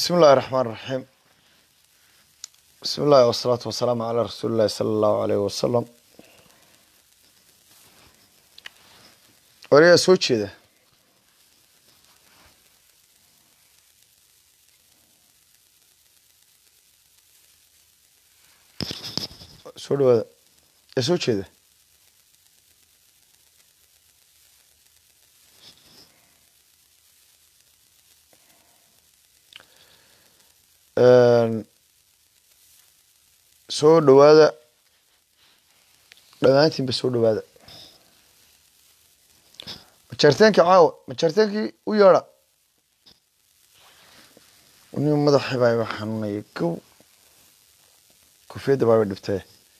بسم الله الرحمن الرحيم بسم الله والصلاة والسلام على رسول الله صلى الله عليه وسلم wariyaa soo jeeda soo dhawaada yaa soo jeeda soo dhawaada dhammaantiinba soo dhawaada majaarteenkii caawa majaarteenkii u yeedha nin madaxii baa iga xanuunaya gow kofiyadda baa iga dhibtay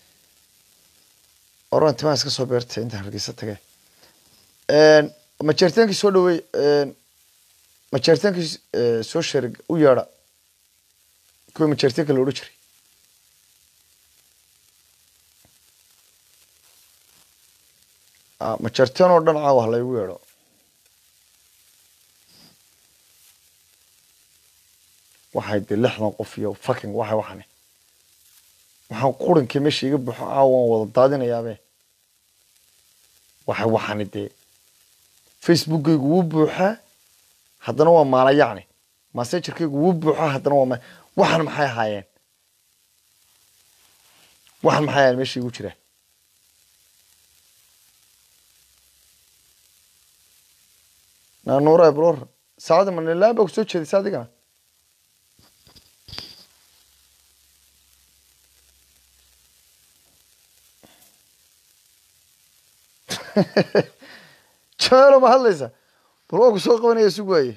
oran timaa iska soo beertay intaan hargeysa tage majaarteenkii soo dhaweey majaarteenkii soo sherig u yeedha kuwii majaarteenka la odhan jiray majaarteen oo dhan caawa laygu yeedho waxay de lixdan qof iyo fucking waxay waxani waxaan qurinkii meesha iga buxo caawa waan wada daadinayaabe waxay waxani dee facebookkaygu wuu buuxaa haddana waa maala yacni massengerkaygu wuu buuxaa haddana waa ma waxan maxay ahaayeen waxan maxay ahaayeen meesha igu jira nanuura blor saacada manilaan baa ku soo jeedaysa adigana jameelo ma hadlaysa bal waa ku soo qabanaya sug waaye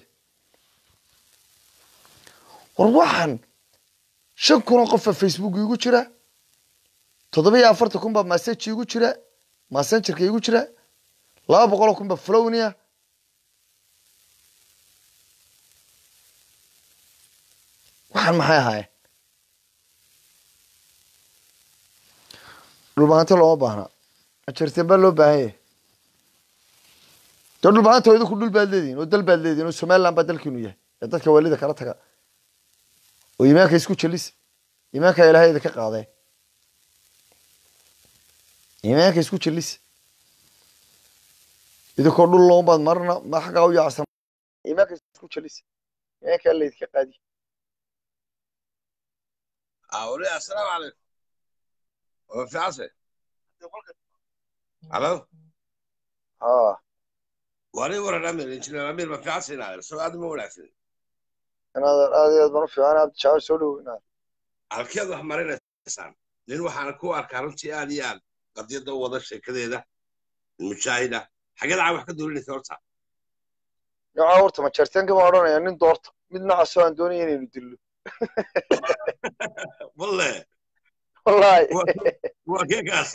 war waxaan shan kun oo qofa facebook igu jira toddoba iyo afartan kun baa message igu jira messengerka igu jira laba boqol oo kun baa flownia waxaan maxay ahaayeen dhulbahanto looma baahna ajarteen baa loo baahan yahay dee dhulbahanta idinku dhul baad leedihin oo dal baad leedihin oo somaliland baa dalkiinu yahay ee dadka waalida kala taga oo iimaanka isku jelis iimaanka ilahay idinka qaadee iimaanka isku jelis idinkoo dhul loombaad marna ma xaggaa u yaacsan iimaanka isku jelis iimaanka alla idinka qaadi أولي السلام عليكم وفي عصر ألو ها وأنا ورا الأمير إن شاء الله الأمير ما في عصر هنا سو هذا مو العصر inaad aad iyo aad baan u fiican aad jacayl soo dhow inaad halkeed wax marinaysaan nin waxaana ku arkaa runtii aad iyo aad qadiyadda u wada sheekadeeda mujaahida xageed caa wax ka doolinaysa horta nocaa horta majarteenka baan odhanaya nin doorta mid nacasoo aan doonaya inaynu dillo walle wallahi waa keekaas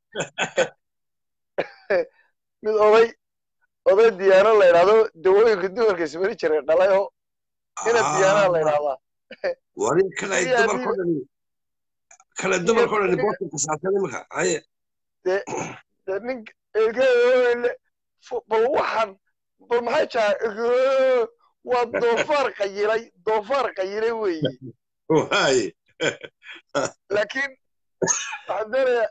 mid oday oday diyaano la idhahdo dawooyinka dumarka ismari jiray dhalay oo ina diyaanaha la idhahdaa wari kale ay dumarko dhan kale dumarko dhan boorta kasaartan imika haye dee dee nin egeele bal waxaan bal maxay jaha waa doofaar qayilay doofaar qayilay weeye waaye laakiin waxaan doonayaa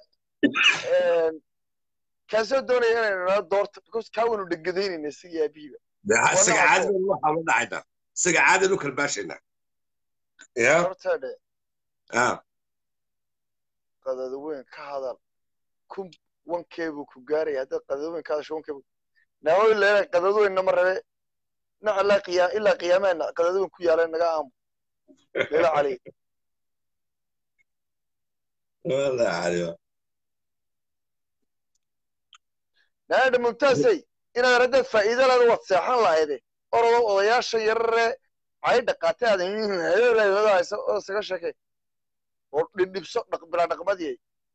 kaasoo doonaya inaynu nala doorto because kaa waynu dhegadaynayna siga aabihiiba isaga caadidan waxaa la dhacayna isaga caadidan u kalbaashayna ya horta dhe ah qadada weyn ka hadal kun wankeebuu ku gaaraya haddaad qadada weyn ka hadasho wankeebu naawo leena qadada weyn nama rabe nac ilaa qiyaam ilaa qiyaameen qadada weyn ku yaaleen naga aamu leela cali والله عارف naadha mumtaasay inaad haddaad faa'iido leeda waad seexan lahayde orodo odayaasha yarare cay dhaqaatay aad haysa oo isaga sheekay oo dhibdhibso bilaa dhaqmadiyay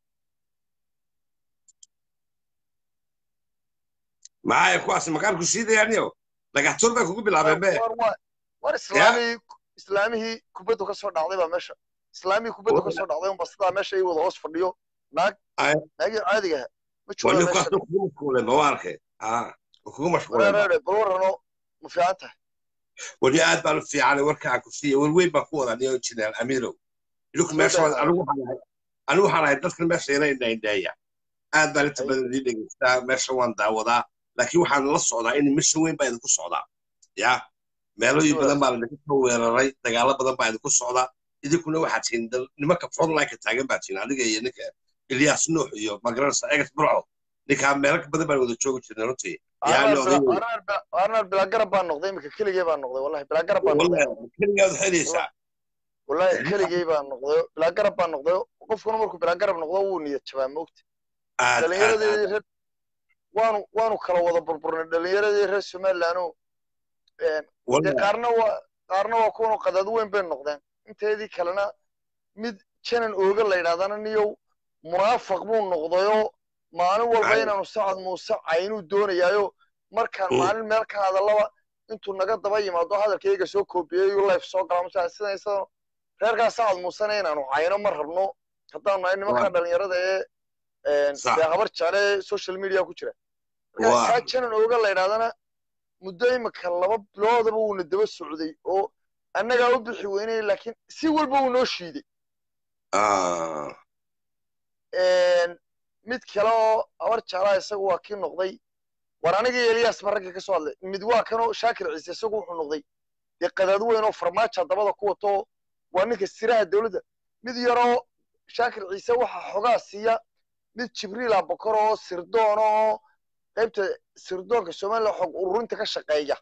معايا كواس مكان كوسيدة يعني لقى تربة كوكو بالعبان بيه war islaamihii islaamihii kubaddu ka soo dhacday baa meesha islaamihii kubaddu ka soo dhacday unba sidaa meesha ay wada hoos fadhiyo naag naagii caadiga aha ma jooga ولي meesha كواس كوكو مشغولة مواركة اه كوكو مشغولة wareereere bal warrano ma fiican tahay weli aad baan u fiicanay warka aan ku siiya warweyn baan ku wadaa niyo injineer amiirow idinku meesha anigu waxaan ahay anigu waxaan ahay dadkan meesha ina indhaindheeya aad baan inta badan idin dhegeystaa meesha waan daawadaa laakiin waxaan la socdaa in mission weyn baa idinku socdaa ya meelooyin badan baa laidinku soo weeraray dagaalo badan baa idinku socdaa idinkuna waxaad tihiin nimanka frontlineka taagan baa tihiin adiga iyo ninka ilyas nuux iyo magaranaysa egas burco ninkaa meelo badan baan wada joogi jirnay runtii arnar bilaagarab baan noqday iminka keligey baan noqday wallahi bilaagarab baan noqday keligaad xelaysaa wallahi keligey baan noqday bilaagarab baan noqday qofkuna markuu bilaagarab noqdo wuu niyad jabaa moogta dhalinyaradii reer waanu waanu kala wada burburnay dhalinyaradii reer somalilandoo dee qaarna waa qaarna waa kuwanu qadaad weyn bay noqdeen inteedii kalena mid janan ooga la yidhahdana niyow munaafaq buu noqdayoo maalin walba inaanu sacad muuse caynuu doonayaayo markaan maalin meel ka hadallaba intuu naga daba yimaado hadalkayga soo koobiyey life soo gala masa sidan isadan reerkaa sacad muusena inaanu cayno ma rabno haddaanu nahay nimankaa dhalinyarada ee dee habar jecle social media ku jira markaa kaa janan ooga la yidhahdana muddo imika laba biloodaba wuuna daba socday oo annagaa u bixi weynay laakiin si walba wuu noo shiiday mid kale oo habar jeclaa isagu waa kii noqday war anigii eliyas ba ragga ka soo hadlay mid waa kanoo shaakir ciise isagu wuxuu noqday dee qadaad weyn oo farmaaja dabada ku wato waa ninka siraha dowladda mid yaroo shaakir ciise waxaa xogaa siiya mid jibriil abakor oo sirdoon oo qaybta sirdoonka somaliland xog ururinta ka shaqeeya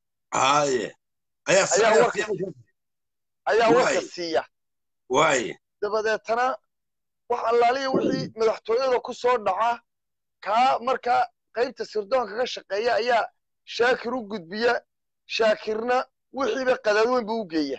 ayaa warka siiya dabadeetana wax allaaliya wixii madaxtooyada ku soo dhaca kaa markaa qaybta sirdoonka ka shaqeeya ayaa shaakir u gudbiya shaakirna wixiiba qadaad weyn buu u geeya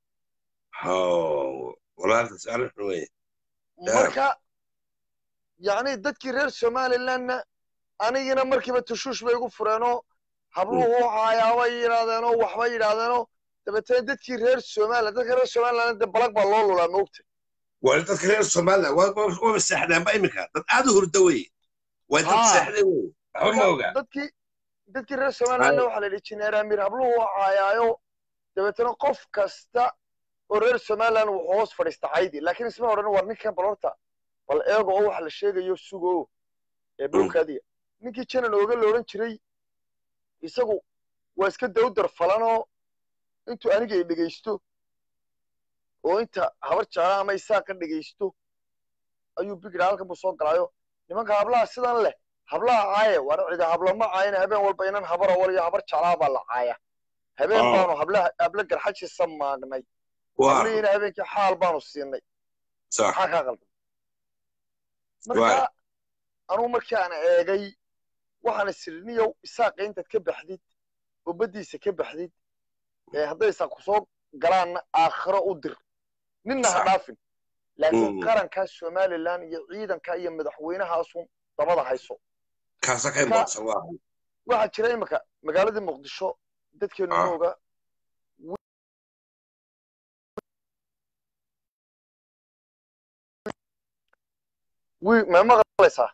marka yacni dadkii reer somalilandna anigina markiiba tushuush bay igu fureenoo habluhu caayaabay yidhaahdeenoo waxbay yidhaahdeenoo dabeetana dadkii reer somaliland dadka reer somaliland de balag baa loo lulaa moogta waa dadka reer somaliland waaba seexdaanba iminka dad aad u hurda wey waa dad seexday wey waxba ma oga dadkii dadkii reer somalilandna waxaa la yidhi jineer amiir habluhu caayaayo dabeetana qof kasta oo reer somaliland wuxuu hoos fadhiista caydi laakiin isma odhan war ninkan bal horta bal eego oo waxa la sheegayo sugo ee blowkaadiya ninkii janan ooga la odhan jiray isagu waa iska dawdar falanoo intuu aniga i dhegaysto oo inta habar jecla ama isaaqa dhegaysto ayuu bigidha halkan buu soo galaayo nimanka hablaha sidan leh hablaha caaye waana cida hablama caayana habeen walba inan habara waliyo habar jeclaa baa la caaya habeen baanu hablaha habla garxajisa maagnay hablihiina habeenkii xaal baanu siinay maxaa kaa qaldan marka anugu markii aan eegay waxaan isiriniyow isaaqa intaad ka baxdid oo baddiisa ka baxdid hadday isaaq ku soo galaanna aakhiro u dir ninna ha dhaafin laakiin qarankaa somaliland iyo ciidanka iyo madaxweynahaasun dabada hayso waxaa jira imika magaaladii muqdisho dadkeenu mooga ma maqlaysaa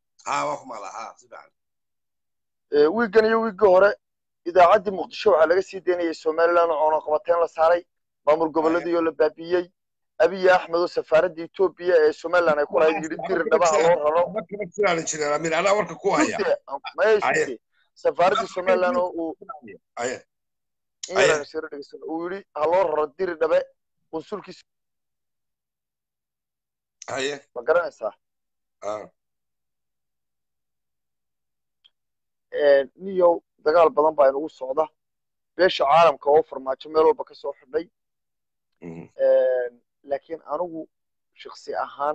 wiiggan iyo wiiggii hore idaacaddii muqdisho waxaa laga sii daynayay somaliland oo coonoqabateen la saaray maamul gobolladii la baabiiyey abiy axmed oo safaaradda etoobiya ee somaliland ay ku lahayd yidhi dir dhabaha loo raro safaaraddii somaliland oo uu uu yidhi ha loo raro diri dhabe qunsulkiisa ma garanaysaa niyow dagaal badan baa inugu socda beesha caalamka oo farmaajo meel walba ka soo xidhay laakiin anigu shaksi ahaan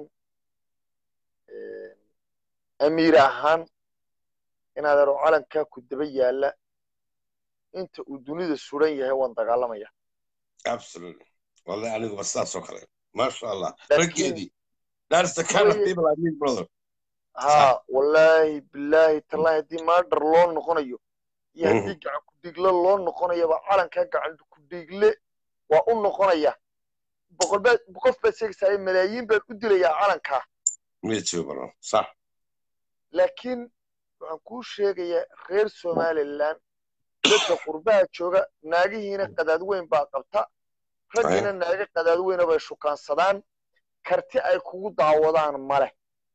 amiir ahaan inaad ero calankaa ku daba yaalla inta uu dunida suran yahay waan dagaalamaya wallahi aniguba sidaasoo kale maasha allah raggeedii that's the kind of people I need brother ha wallaahi bilaahi tallaahi haddii maadhar loo noqonayo iyo haddii gacan kudhiigle loo noqonayaba calankaa gacan kudhiigle waa u noqonaya boqol baad qof baad sheegaysaa malaayiin baan u dilayaa calankaa sax laakiin waxaan kuu sheegayaa reer somaliland dadka qurbaha jooga naagihiina qadaad weyn baa qabta raggiina naaga qadaad weyna bay shukaansadaan karti ay kugu daawadaan male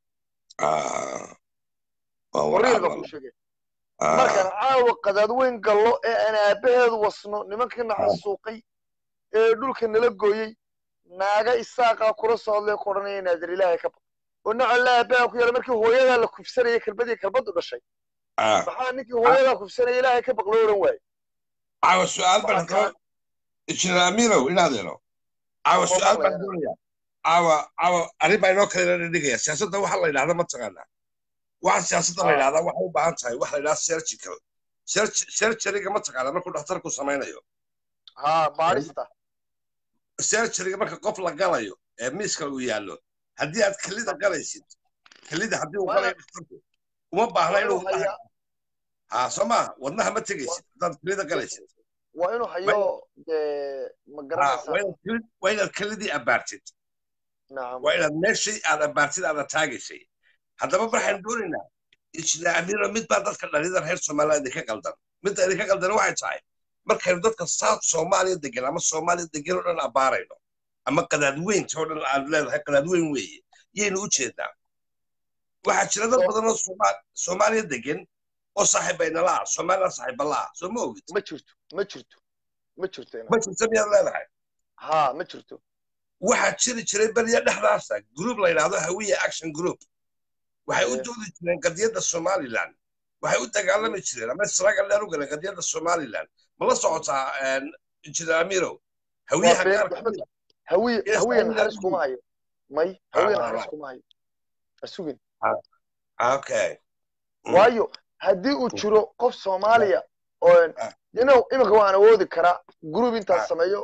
wariil baa ku sheegay markaan caawa qadaad weyn gallo ee aan aabbaheedu wasno nimankii naxasuuqay ee dhulka nala gooyey naaga isaaqaa kula soo hadlay ku odhanaya naadir ilaahay ka baq oo nacalla aabbaha ku yaala markii hooyadaa la kufsanayay kelbadii kelbaddu dhashay maxaa ninkii hooyadaa kufsanaya ilaahay ka baq loo odhan waaye caawa su'aal baan hadaba injineer amirow inaadeeno caawa su'aal baan doonaya caawa caawa arrin baa inoo kale ina dhigaya siyaasadda waxa la yidhahda ma taqaanaa waxa siyaasadda la yidhahdaa waxay u baahan tahay waxa la yidhahda surgical surgeryga ma taqaanaa markuu dhakhtarku samaynayo ha baarista surgeryga marka qof la galayo ee miiska uu yaallo haddii aad kelida galaysid kelida haddii uu galayo dhakhtarku uma baahna inuu ha soo maaha wadnaha ma tegaysid haddaad kelida galaysid waa inuu hayo dee ma garanaysaa waa inaad kelidii abaartid waa inaad meeshii aad abaartid aad taagaysay haddaba waxaan doonaynaa injineer amiro mid baa dadka dhallinyada reer somaliland idinka qaldan midda idinka qaldan waxay tahay markaynu dadka south soomaaliya degan ama soomaaliya degan oo dhan abaarayno ama qadaadweynta oo dhan aad leedahay qadaadweyn weeye yaynu u jeednaa waxaa jira dad badan oo soomaaliya degan oo saaxiibaynala ah somaliland saaxiibala ah soo ma ogid ma jirto ma jirto ma jirto ma jirto miyaad leedahay ha ma jirto waxaa jiri jiray beriya dhexdaasa group la yidhaahdo hawiya action group waxay u doodi jireen qadiyadda somaliland waxay u dagaalami jireen ama israaga dheer u galeen qadiyadda somaliland ma la socotaa injineer amirow hawiyaha gaarka hawiye hawiye naxariis kuma hayo may hawiye naxariis kuma hayo asugin okay waayo haddii uu jiro qof soomaaliya oo inow iminka waan awoodi karaa group intaan sameeyo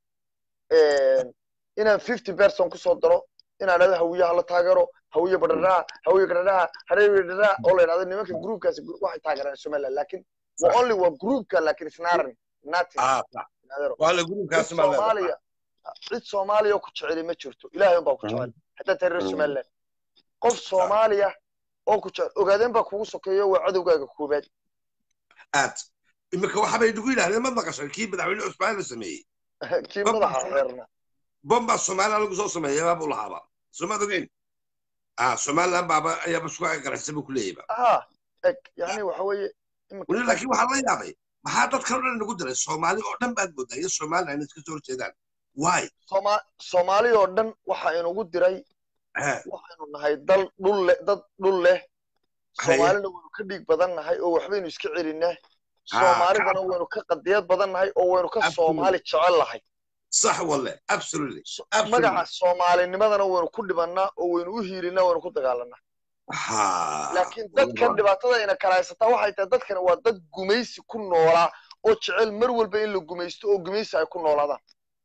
inaan fifty person kusoo daro inaan dhahdo hawiyaha la taageero hawiye badhadhaha hawiye gadhadhaha hareewiye dhadhaha oo la yidhahdo nimanka groupkaasi waxay taageeraan somaliland laakiin only waa groupka laakiin isnaaran nothing soomaaliya cid soomaaliya oo ku jeceli ma jirto ilaahay unbaa ku jecel haddaad tahay reer somaliland qof soomaaliya oo ku jecel ogaadeen baa kugu sokeeyo waa cadowgaaga koobaad aad iminka waxabay nagu yidhahdeen ma maqashay kii madaxweyne cusmaan la sameeyey kii madaxa xeerna bomba somaliland lagu soo sameeyay baabuu lahaaba somaad ogeyn ah somaliland baaba ayaaba isku agaraysa buu ku leeyayba ha eg yani waxa weeye weli laakiin waxaa la yaabay maxaa dadkan o dhan nagu diray soomaali oo dhan baad moodaa iyo somaliland iska soo horjeedaan why soomaali oo dhan waxa inugu diray waxaynu nahay dal dhul leh dad dhul leh soomaalina waynu ka dhiig badan nahay oo waxbaynu iska celinaa soomaalidana waynu ka qadiyad badan nahay oo waynu ka soomaali jecel nahay صح والله absolutely magaca soomaalinimadana waynu ku dhibannaa oo waynu u hiilinaa waynu ku dagaalanaa laakiin dadkan dhibaatada ina kala haysataa waxay tahay dadkani waa dad gumaysi ku noolaa oo jecel mar walba in la gumaysto oo gumaysi ay ku noolaadaan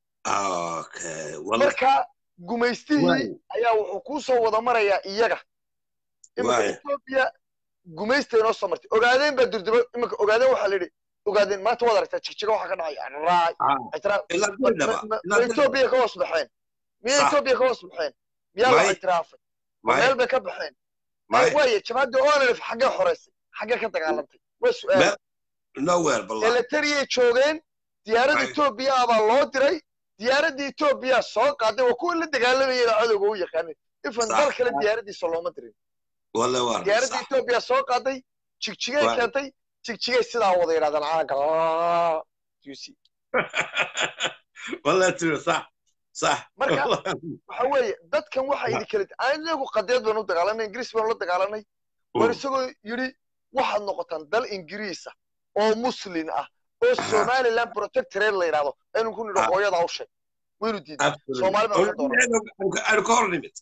marka gumaystihii ayaa wuxuu kuu soo wada marayaa iyaga iminka etoobiya gumaysta inoo soo martay ogaadeen baa durduba iminka ogaadeen waxaa la yidhi ogaadeen maanta waad aragtaa jigjiga waxa ka dhacay etoobiya ka hoos baxeen miya etoobiya ka hoos baxeen miyaa la ictiraafay meel bay ka baxeen waaye jabhadda onlf xaggee xoreysay xaggee ka dagaalantay waa su-aal eletariyay joogeen diyaaradda etoobiya baa loo diray diyaaradda etoobiya soo qaaday waa kuwa la dagaalamayeen cadowga u yaqaanin ifan dal kale diyaaraddiisa looma dirin diyaaradda etoobiya soo qaaday jigjigay keentay jigjigay sidaa wada yidhahdaan caaga marka waxa weeye dadkan waxa idi kala anagu qadeed baan u dagaalanay ingiriis baan la dagaalanay war isagoo yidhi waxaad noqotaan dal ingiriisa oo muslin ah oo somaliland protectorate la yidhahdo aynu ku nidho hooyadaa u sheeg waynu diiday soomaali baan ka doonaa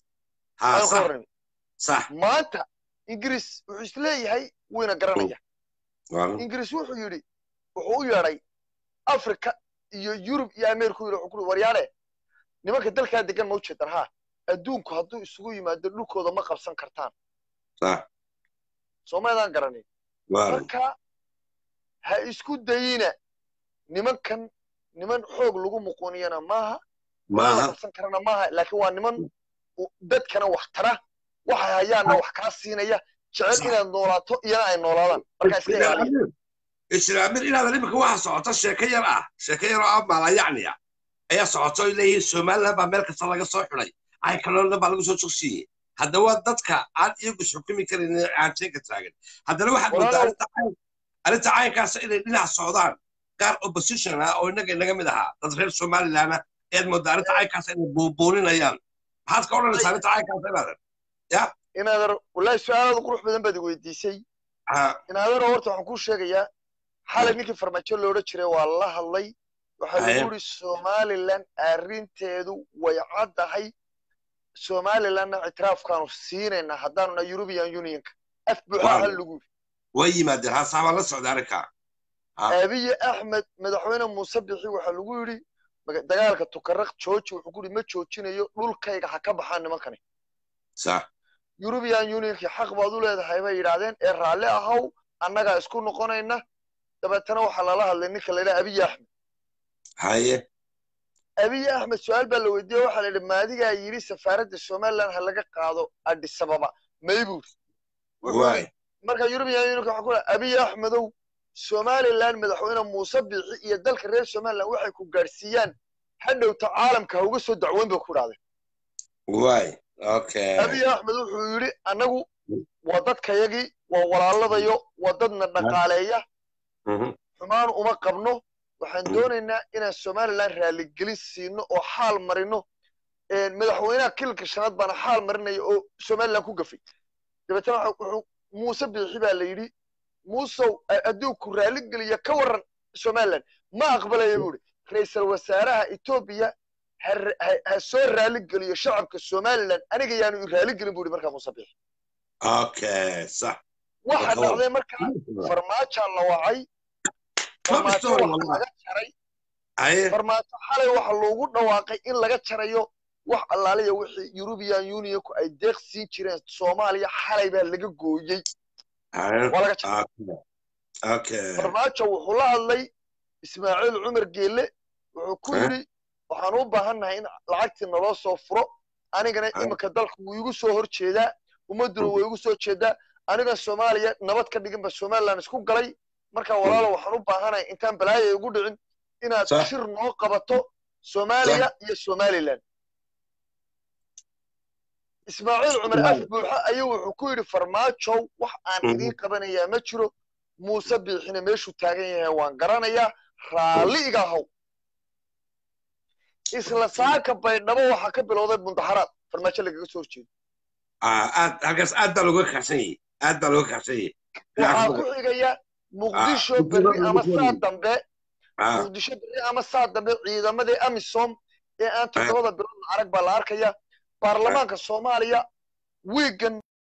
maanta ingiriis wuxuu isleeyahay wayna garanaya ingiriis wuxuu yidhi wuxuu u yeedhay africa iyo yurub iyo america yidhi wuxuu ku waryaale nimanka dalkaa degan ma u jeedan ha adduunku hadduu isugu yimaado dhulkooda ma qabsan kartaan soomaydaan garanin marka ha isku dayina nimankan niman xoog lagu muquuniyana maaha la qabsan karana maaha laakiin waa niman dadkana wax tara waxay hayaanna wax kaa siinaya jecel inaad noolaato iyana ay noolaadaan markaa iska ilaaliya injineer inaadan iminka waxa socota sheeko yar ah sheeko yar oo ah maalayacniya ayaa socoto ay leeyihiin somaliland baa meel kasta laga soo xidhay ay kaloona baa lagu soo jogsiiyey haddaba dadka aan iyagu xukumi karin aan sheeka taagan haddana waxaad moodaa arrinta caynkaas inay dhinac socdaan qaar opposition ah oo innaga inaga mid ahaa dad reer somaliland ah ayaad moodaa arrinta caynkaas inay buubuuninayaan maxaad ka odhanaysaa arrinta caynkaas inaadan ya inaadan wallaahi su-aalaadu qurux badan baad weydiisay inaadan horta waxaan kuu sheegayaa xalay ninkii farmaajo loodhan jiray waa la hadlay waxaa lagu yidhi somaliland arrinteedu way caddahay somalilandna ictiraafkaanu siinaynaa haddaanuna european unionka af buuxaa hal lagu yidhi way yimaadeen haasaabaan la socda arrinkaa abiye axmed madaxweyne muuse bixi waxaa lagu yidhi dagaalka tukaraq jooji wuxuu ku yidhi ma joojinayo dhulkayga ha ka baxaan nimankani sax european unionkii xaq baad u leedahay bay yidhaahdeen ee raalli ahaw annagaa isku noqonayna dabeetana waxaa lala hadlay ninka la yidhaha abiye axmed haye abiye axmed su-aal baa la weydiiyey waxaa la yidhi maadigaa yidhi safaaradda somaliland ha laga qaado addis ababa maybuur marka european unionka waxaa ku dhaha abiye axmedow somaliland madaxweyne muuse biixi iyo dalka reer somaliland waxay ku gaadhsiiyaan hadhowta caalamka ha uga soo dacweyn bay ku idhahdeen abiy axmed wuxuu yidhi annagu waa dadkayagii waa walaaladayo waa dadna dhaqaaleeya xumaan uma qabno waxaan doonaynaa inaan somaliland raaligelin siino oo xaal marino madaxweynaha kilka shanaad baana xaal marinaya oo somaliland ku gafay dabeetana wuxuu muuse biixi baa la yidhi muusow adduunku raaligeliya ka warran somaliland ma aqbalaya buu ihi ra-iisal wasaaraha etoobiya ha soo raaligeliyo shacabka somaliland aniga yaanu raaligelin bu ihi markaa muuse biixi waxa dhacday markaa farmaajaa la wacay farmaajo waxa laga jaray farmaajo xalay waxa loogu dhawaaqay in laga jarayo wax allaaliya wixii european unionku ay deeq siin jireen soomaaliya xalay baa laga gooyey waa laga jaray farmaajo wuxuu la hadlay ismaaciil cumar geelle wuxuu ku yidhi waxaan u baahannahay in lacagtii naloo soo furo anigana iminka dalka wuu igu soo hor jeedaa ummadduna way igu soo jeedaa aniga soomaaliya nabad ka dhiginba somaliland isku galay marka walaalo waxaan u baahanahay intaan balaaya igu dhicin inaad shir noo qabato soomaaliya iyo somaliland ismaaciil cumar af buuxa ayuu wuxuu ku yidhi farmaajow wax aan idiin qabanayaa ma jiro muuse biixina meeshuu taagan yahay waan garanayaa raalli iga haw isla saaka baydhabo waxaa ka bilowday mundaxaraad farmaajo lagaga soo horjeedo halkaas aad baa looga kaxsan yahay aad baa looga kaxsan yahay waxaa ku xigaya muqdisho berri ama saa dambe muqdisho berri ama saa dambe ciidamadii amisom ee aan toddobada biloodna arag baa la arkaya baarlamaanka soomaaliya wiigan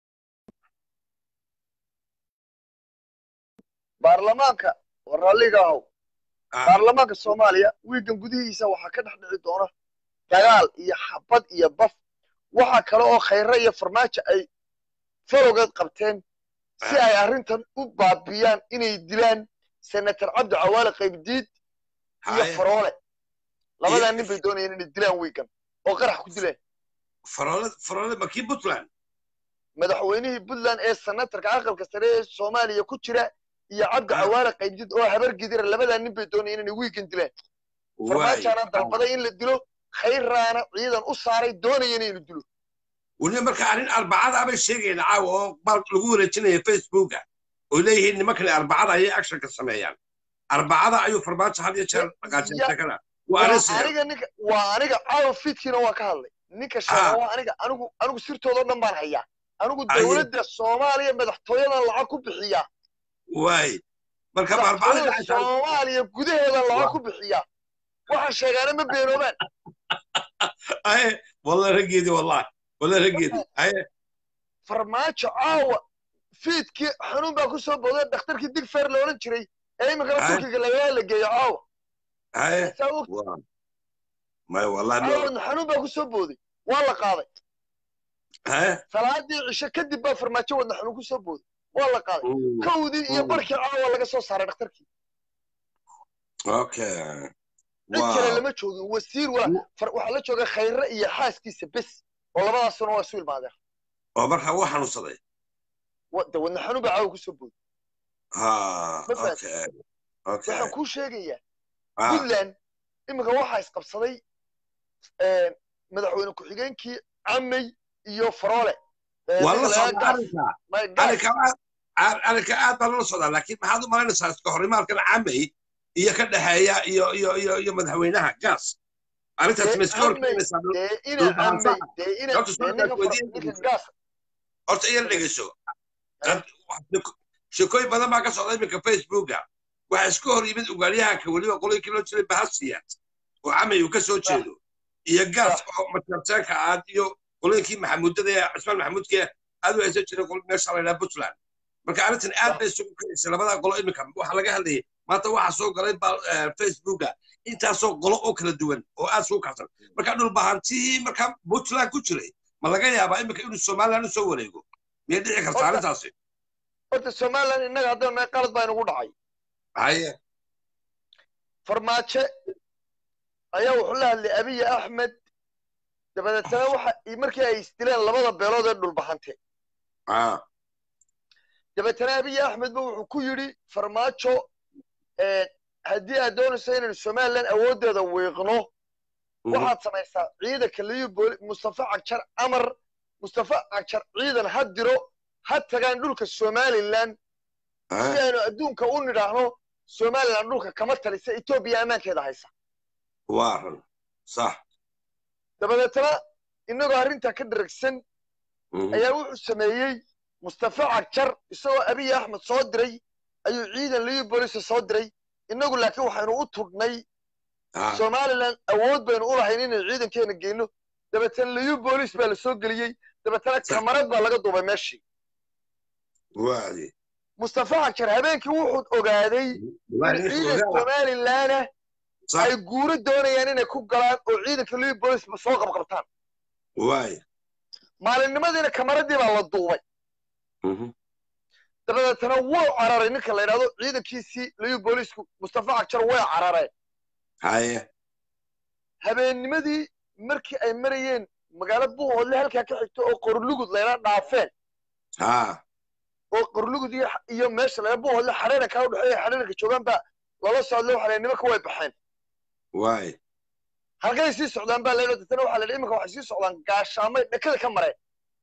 baarlamaanka raalliga ahow baarlamaanka soomaaliya wiigan gudihiisa waxaa ka dhex dhici doona dagaal iyo xabad iyo baf waxaa kale oo khayre iyo farmaajo ay falowgeed qabteen si ay arrintan u baabiyaan inay dilaan senator cabdi cawaale qaybdiid iyo faroole labadaa nin bay doonayeen inay dilaan wiigan oo qarax ku dileen faroole makii puntland madaxweynihii puntland ee senatarka aqalka sare ee soomaaliya ku jira iyo cabdi cawaale qaybdiid oo habar gidira labadaa nin bay doonayeen inay wiigan dilaan farmaajaana dalbaday in la dilo khayraana ciidan u saaray doonayeen inuu dilo weliba marka arrin arbacada abay sheegayna caawa oo bal lagu wareejinaya facebooka oo leeyihiin nimankani arbacada ayay actionka sameeyaan arbacada ayuu farmaajo had iyo jeer dhaqaajinta kana aniga ninka waa aniga caawa fiidkiina waa ka hadlay ninka sheega waa aniga anigu anigu sirtoodao dhan baan hayaa anigu dowladda soomaaliya madaxtooyadan lacag ku bixiyaa waay marka arbacada soomaaliya gudaheedan lacag ku bixiyaa waxaan sheegaana ma beenoobaan aye wallahi raggeedii wallahi wallahi raggeedii aye farmaajo caawa fiidkii xanuun baa ku soo booday dhakhtarkii digfer la odhan jiray ee iminkana turkiga lagaa la geeyo caawa aye may wallahi caawana xanuun baa ku soo booday waa la qaaday aye salaadii cisho kadib baa farmaajo wadna xanuun ku soo booday waa la qaaday kowdii iyo barkii caawa laga soo saaray dhakhtarkii okay cid kale lama joogin wasiir waxaa la jooga khayre iyo xaaskiisa bes oo labadaasuna waa isu ilmaadeen oo markaa wuu xanuunsaday de wadna xanuun baa caawa kusoo booday ha Ma fahantay? okay okay waxaan kuu sheegayaa ah puntland iminka waxaa isqabsaday eh, madaxweyne ku-xigeenkii camey iyo faroole Eh, waa ninka la la socdaa yidhaahdo arrinka Gaas- my Gaas. arrinka aad- arrinka aad baa lala socdaa laakiin maxaad u malaynaysaa iska horimaadkan camay iyo ka dhexeeya iyo iyo iyo iyo madaxweynaha gaas arrintaas Dee ma iska Camey, horkeenaysaa dee ina dhulbahansaha. camey dee ina Horta dee su'aal ninka baan Far- weydiin ninka doonaa. gaas horta iyala dhegeyso Dad- wax- sheekooyin badan baa ka socda iminka facebooka waxaa iska hor yimid ugaaryahanka weliba qoloyinkii loo jiray bahasiyaad oo camay uu ka soo jeedo iyo gaas oo matartaanka aad iyo qoloyinkii maxamuudada ee cismaan maxamuudka aad u haysan jiray qolo meesha la yidhaha puntland marka arrintan aad bay isugu kicisa labadaa qolo iminka waxaa laga hadlayay maanta waxaa soo galay ba facebooka intaasoo qolo oo kala duwan oo aad isugu kacsan marka dhulbahantihii marka puntland ku jiray ma laga yaabaa iminka inuu somaliland usoo wareego miyay dhici kartaa Horta- arrintaasi horta somaliland innaga haddaan nahay qalad baa inagu dhacay haye farmaajo ayaa wuxuu la hadlay abiy axmed dabadeetana waxa markii ay isdileen labada beelood ee dhulbahante ah dabeetana abiy axmed ba wuxuu ku yidhi farmaajo eh, haddii aad doonayso inaynu somaliland awooddeeda wiiqno waxaad samaysaa ciidanka liyu booli mustafa cagjar amar mustafa cagjar ciidan ha diro ha tagaan dhulka somaliland si aynu adduunka u nidhaahno somaliland dhulka kama talisa etoobiya ammaankeeda haysa waa run sax dabadeetana innagoo arrintaa ka dharagsan Mhm. ayaa wuxuu sameeyey mustafa cagjar isagoo abiy axmed soo diray ayuu ciidan liyu boolisa soo diray innagu laakiin waxaynu u tudhnay Ah, somaliland awood baynu u lahayn inaynu ciidankeena geyno dabeetana liyu boolis baa la soo geliyey dabeetana Sax. kamarad baa laga duubay meeshii waadi mustafa cagjar habeenkii wuxuu ogaaday Waa in nin ciidan xogaa. somalilandna Sax. ay guuro doonayaan inay ku galaan oo ciidanka liyu boolis soo qabqabtaan waay maalinimadiina kamaradii baa la duubay Mhm. dabadeetana wuu cararay ninka la yidhahdo ciidankiisii liyu boolisku mustafa cagjar way carareen haye habeennimadii markii ay marayeen magaalo buuhoodle halkaa ka xigto oo qorlugud layla dhaafeen ha oo qorlugud iyo iyo meesha laga buuhoodle xadheerankaa u dhexeeya xadheeranka joogaan baa lala socdle waxaa la yidhi nimanka way baxeen waay halkay sii socdaan baa layidhi dadna waxaa la yidhi iminka waxay sii socdaan gaashaamay dhakada ka mareen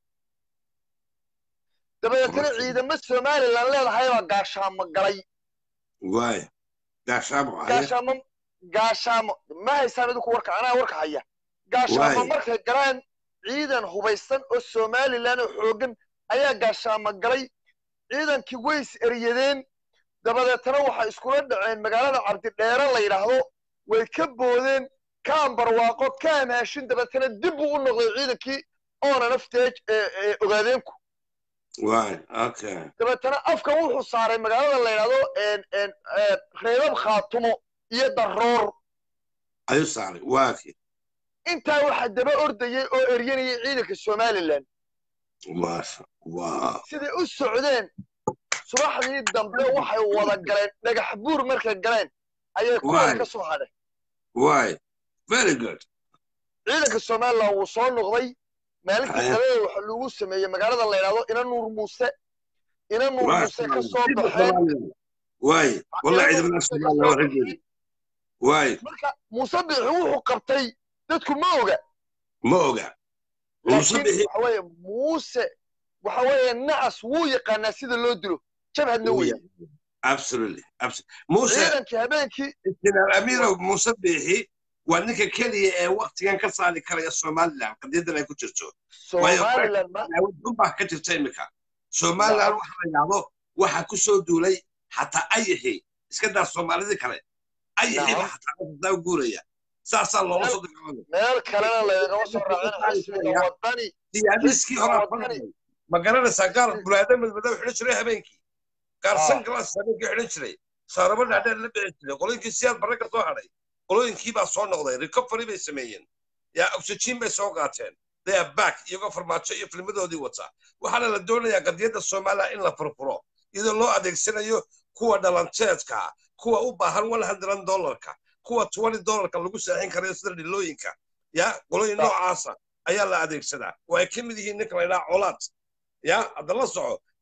dabadeetana ciidamo somaliland leedahay baa gaashaamo galay waay gaashaamo haye gaashaamo gaashaamo ma haysaan idinku warka anaa warka haya gaashaamo Waay. markay galaan ciidan hubaysan oo somaliland oo xoogan ayaa gaashaamo galay ciidankii way is eryadeen dabadeetana waxay iskula dhaceen magaalada cabdidheere la yidhaahdo way ka boodeen kaan barwaaqo kaan haashin dabeetana dib buu u noqday ciidankii oona nafteej ogaadeenku waay okay dabeetana afka wuxuu saaray magaalada la yidhaahdo en- en- en, reebab khaatumo iyo daroor ayuu saaray waaki intaa waxaa daba ordayay oo eryanayay ciidanka somaliland maasha waa siday u socdeen subaxdii dambe waxay wada galeen dhagax buur markay galeen ayay kuwada Waay. ka soo hadheen waay very good ciidanka somaliland wuu soo noqday maalintii Haya. kaleda waxa lagu sameeyey magaalada la yidhahdo ina nuur muuse ina nuur muuse ka soo baxeen waay wallahi Ina ciidamada Nuur Muuse ka Soomaaliya soo waa raggeedi waay marka muuse bixi wuxuu qabtay dadku ma oga ma oga muuse laakiin bixi waxa weeye muuse waxa weeye nacas wuu yaqaanaa sida loo dilo jabhadna Wuu weye absolutely absolutely muuse ciidankii habeenkii jeneraal amiirow muuse bixi waa ninka keliya ee waktigan ka saari karaya somaliland qadiyadan ay ku jirto somaliland ma unbaa ka jirta imika somaliland waxa la yidhaahdo waxa ku soo duulay xataa ayaxi iska daa soomaalidii kale ayaxiba Naam. xataa daa guuraya saasaa loola soo dagaalamaya meel kalena laygama soo raacin xisbiga wadani siyaadiskii hore Wadani. ma garanaysaa gaar bulaada madmadow xidhan jiray habeenkii gaar Ah. sanglaas habeenkii xidhan jiray saarabo dhaadheer la bixi jiray qolooyinkii siyaad barre ka soo hadhay qolooyinkii baa soo noqday recovery bay sameeyeen yaa oxygen bay soo qaateen they are back iyagoo farmaajo iyo filmadoodii wata waxaana la doonayaa qadiyadda soomaaliya in la furfuro iyadoo loo adeegsanayo kuwa dhalanteedka kuwa u baahan one hundred dollarka kuwa twenty dollarka lagu saaxin karayo sida dhilooyinka ya qolooyin Ah. noocaasa ayaa la adeegsadaa oo ay ka mid yihiin ninka la yidhaha colaad ya hadda la soco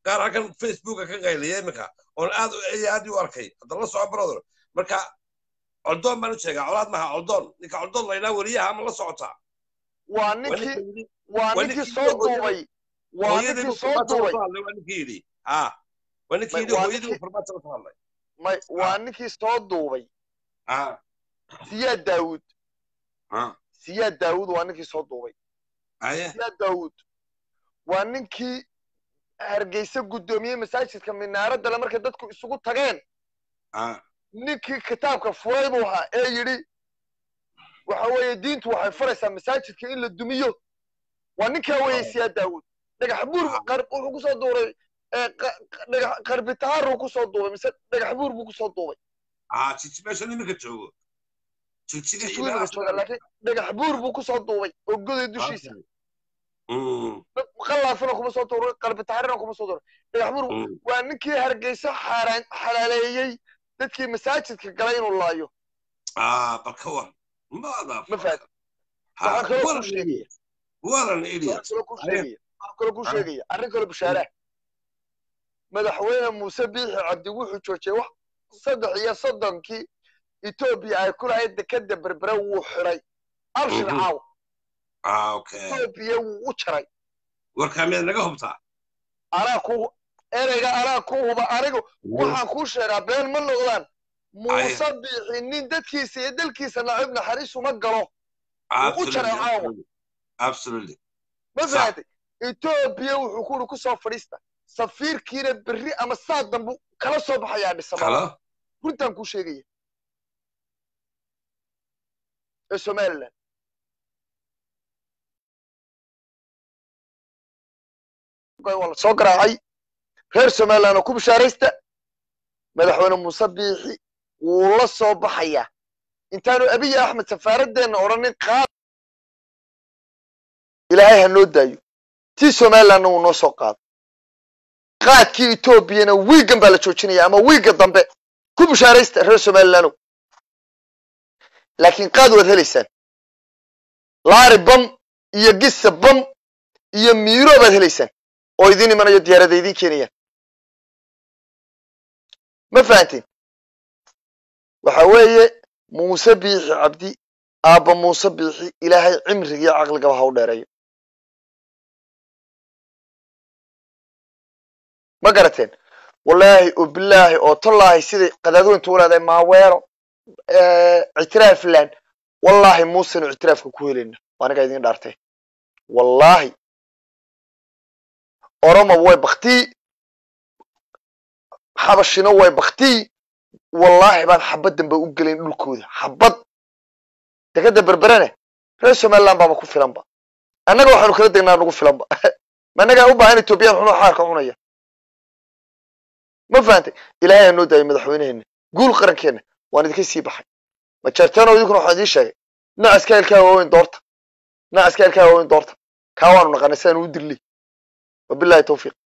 qaar halkan facebooka ka qaylaya iminka oon aad iyo aad u arkay hadda la soco brother marka coldoon baan u sheegaa colaad maha coldoon ninka coldoon laydhaa weliyaha ama la socotaa waa ninkii waa ninkii soo duubay waa ninkii soo duubay waa ninkii yidhi ha waa ninkii yidhi hooyadii farmaajo la hadlay may waa ninkii soo duubay ha siyaad daawud ha siyaad daawud waa ninkii soo duubay haye siyaad daawud waa ninkii hargeysa guddoomiyey masaajidka minaaradda le markay dadku isugu tageen ha ninkii kitaabka furay buu ahaa ee yidhi waxa weeye diintu waxay faraysaa masaajidka in la dumiyo waa ninkaa weeye siyaad daawud dhagax buur qar- wuxuu kusoo duuray ee qa- dhagax qarbitaaruu kusoo duubay mise dhagax buur buu kusoo duubay ha jiji meeshan iminka joogo jijiga iyo iswiimika meelahaas jooga laakiin dhagax buur buu kusoo duubay oo goday dushiisa Mm, qallaafina kuma soo duuray qarbitaarina kuma soo duuray dhagax buur mm. waa ninkii hargeysa xaaraan xalaaleeyey dadkii masaajidka galay inuu laayo ah bal ka war maada ma fahad ha waxaan kaloo waran kuu sheegaya waran waxaan idiot kaloo kuu sheegaya waxaan kaloo kuu Ah. sheegaya arrin kaloo bishaaraha madaxweyne muuse biixi cabdi wuxuu joojiyey wax saddex iyo soddonkii etoobiya ay ku lahayd dekeda berbere wuu xiday abshir Mhm. caaw ah okay etoobiya wuu u jaray warkaa miyaad naga hubtaa anaa ku ereyga anaa ku huba anigu waxaan kuu sheegaa been ma noqdaan muuse biixi nin dadkiisa iyo dalkiisa nacib naxariis uma galo wuu u jaray caawa absolutely absolutely ma Sax. fahatay etoobiya wuxuu ku uri ku soo fadhiista safiirkiina berri ama saa dambu kala soo baxayaa dhisama kalo runtaan kuu sheegaya ee somaliland waa la soo garaacay reer somaliland oo ku bishaaraysta madaxweyne muuse biixi wuu la soo baxayaa intaanu abiy axmed safaaradeenna odhanin qaad ilaahay ha noo daayo tii somalilandna wuu noo soo qaado qaadkii etoobiyana wiigan baa la joojinaya ama wiiga dambe ku bishaaraysta reer somalilandow laakiin qaad waad helaysaan laari bam iyo gisa bam iyo miiro baad helaysaan oo idin imanayo diyaarada idin keenayaan ma fahanteen waxa weeye muuse biixi cabdi aabba muuse biixi ilaahay cimrigiiyo caqligaba ha u dheereeyo ma garateen wallaahi oo bilaahi oo tallaahi siday qadaadweyntu u leedahay maaweero ictiraafland wallaahi muusenu ictiraafka ku helayna anigaa idin dhaartay wallaahi oromoba way baktii xabashina way baktii wallaahi baan xabad dambe u gelayn dhulkooda xabad dekada berberene reer somaliland baaba ku filanba annaga waxaanu kala degnaa nagu filanba ma annagaa u baahan etoobiyaan xunoo xaarka cunaya ma fahantay ilaahay aa noo daayay madaxweyneheena guul qarankeena waan idinka sii baxay majeerteeno idinkuna waxaan idiin sheegay nacaska ilkaa waaweyn doorta nacaska ilkaa waaweyn doorta kaa waanu naqanay sidaan u dirley wabillahi tawfiiq